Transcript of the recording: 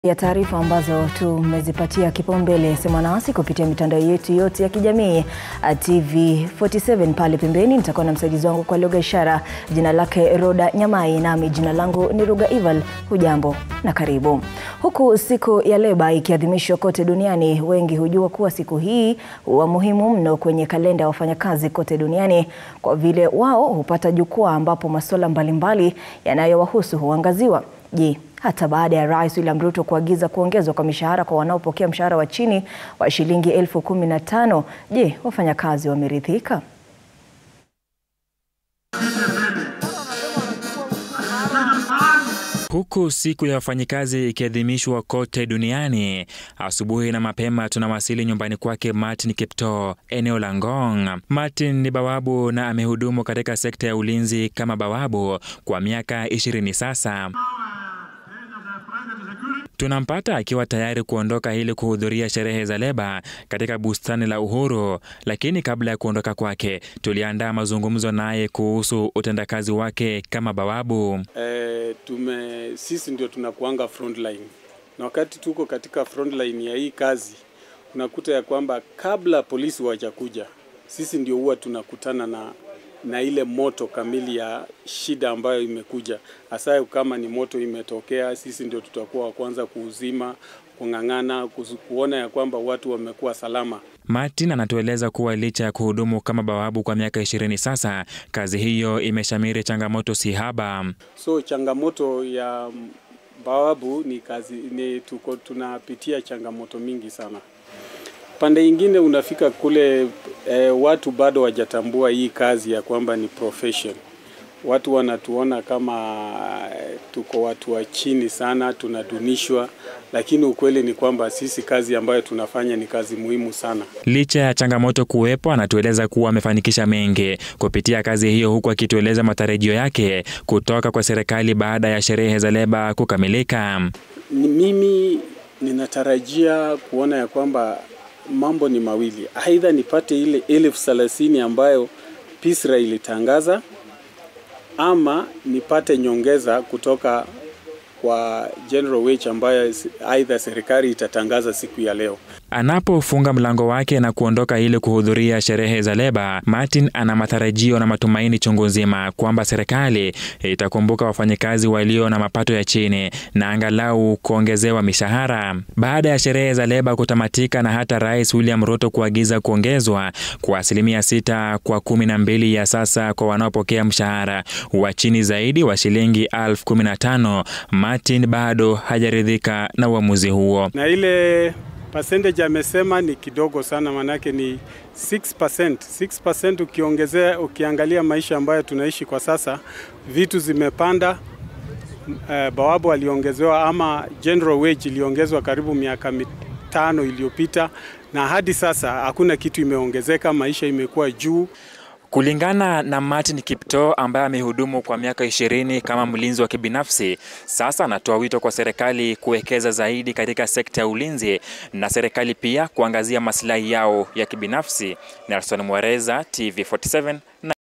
ya taarifa ambazo tumezipatia kipaumbele, sema nasi kupitia mitandao yetu yote ya kijamii TV47 pale pembeni. Nitakuwa na msaidizi wangu kwa lugha ishara, jina lake Roda Nyamai, nami jina langu ni Ruga Ival. Hujambo na karibu. Huku siku ya leba ikiadhimishwa kote duniani, wengi hujua kuwa siku hii huwa muhimu mno kwenye kalenda ya wafanyakazi kote duniani kwa vile wao hupata jukwaa ambapo masuala mbalimbali yanayowahusu huangaziwa. Je, hata baada ya Rais William Ruto kuagiza kuongezwa kwa mishahara kwa wanaopokea mshahara wa chini wa shilingi elfu kumi na tano, je, wafanyakazi wameridhika? Huku siku ya wafanyikazi ikiadhimishwa kote duniani, asubuhi na mapema tunawasili nyumbani kwake Martin Kiptoo, eneo la Ngong. Martin ni bawabu na amehudumu katika sekta ya ulinzi kama bawabu kwa miaka ishirini sasa. Tunampata akiwa tayari kuondoka ili kuhudhuria sherehe za leba katika bustani la Uhuru, lakini kabla ya kuondoka kwake tuliandaa mazungumzo naye kuhusu utendakazi wake kama bawabu. E, tume sisi ndio tunakuanga frontline, na wakati tuko katika frontline ya hii kazi unakuta ya kwamba kabla polisi wajakuja, sisi ndio huwa tunakutana na na ile moto kamili ya shida ambayo imekuja. Hasa kama ni moto imetokea, sisi ndio tutakuwa wa kwanza kuuzima, kung'ang'ana, kuona ya kwamba watu wamekuwa salama. Martin anatueleza kuwa licha ya kuhudumu kama bawabu kwa miaka ishirini sasa, kazi hiyo imeshamiri changamoto si haba. So changamoto ya bawabu ni kazi ni tuko tunapitia changamoto mingi sana. Pande ingine unafika kule e, watu bado wajatambua hii kazi ya kwamba ni profession. Watu wanatuona kama e, tuko watu wa chini sana, tunadunishwa, lakini ukweli ni kwamba sisi kazi ambayo tunafanya ni kazi muhimu sana. Licha ya changamoto kuwepo, anatueleza kuwa amefanikisha mengi kupitia kazi hiyo, huku akitueleza matarajio yake kutoka kwa serikali baada ya sherehe za leba kukamilika. Mimi ninatarajia kuona ya kwamba mambo ni mawili, aidha nipate ile elfu thelathini ambayo PISRA ilitangaza ama nipate nyongeza kutoka kwa general wage ambayo aidha serikali itatangaza siku ya leo. Anapofunga mlango wake na kuondoka ili kuhudhuria sherehe za leba, Martin ana matarajio na matumaini chungu nzima kwamba serikali itakumbuka wafanyikazi walio na mapato ya chini na angalau kuongezewa mishahara. Baada ya sherehe za leba kutamatika na hata Rais William Ruto kuagiza kuongezwa kwa asilimia sita kwa kumi na mbili ya sasa kwa wanaopokea mshahara wa chini zaidi wa shilingi elfu kumi na tano, Martin bado hajaridhika na uamuzi huo. Na ile percentage amesema ni kidogo sana, manake ni 6%. 6% ukiongezea, ukiangalia maisha ambayo tunaishi kwa sasa, vitu zimepanda. Uh, bawabu aliongezewa ama general wage iliongezwa karibu miaka mitano iliyopita, na hadi sasa hakuna kitu imeongezeka, maisha imekuwa juu. Kulingana na Martin Kiptoo ambaye amehudumu kwa miaka ishirini kama mlinzi wa kibinafsi, sasa anatoa wito kwa serikali kuwekeza zaidi katika sekta ya ulinzi na serikali pia kuangazia maslahi yao ya kibinafsi. Nelson Mwereza, TV47 na